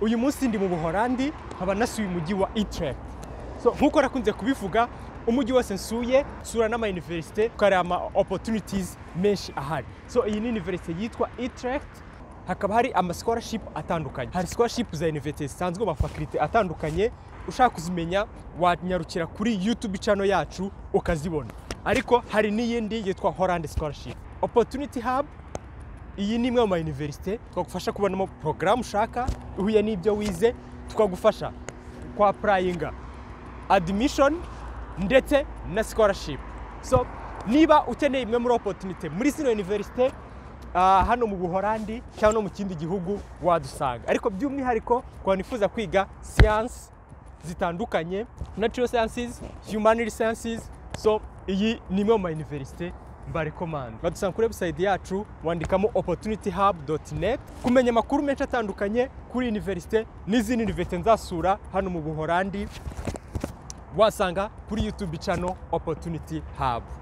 uyu munsi ndi mu buhorandi nkaba nasuye umujyi wa Utrecht So, nk'uko nakunze kubivuga umujyi wose nsuye sura n'amauniversite ukareba ama opportunities menshi ahari so iyi ni universite yitwa Utrecht hakaba hari ama scholarship atandukanye hari scholarship za universite zisanzwe mu mafakulite atandukanye ushaka kuzimenya wanyarukira kuri youtube channel yacu ukazibona ariko hari n'iyindi yitwa Holland scholarship opportunity hub iyi ni imwe mu mauniversite twagufasha kubonamo porogaramu ushaka ihuye n'ibyo wize tukagufasha kwa purayinga admission ndetse na scholarship so niba ukeneye imwe muri opportunity muri zino universite ah, hano mu buhorandi cyangwa no mu kindi gihugu wadusanga ariko by'umwihariko ku bantu bifuza kwiga siyansi zitandukanye natural sciences humanity sciences so iyi ni imwe mu mauniversite mbarekomanda badusanga kuri website yacu wandikamo opportunityhub.net kumenya amakuru menshi atandukanye kuri universite n'izindi universite nzasura hano mu buhorandi wasanga kuri YouTube channel Opportunity Hub.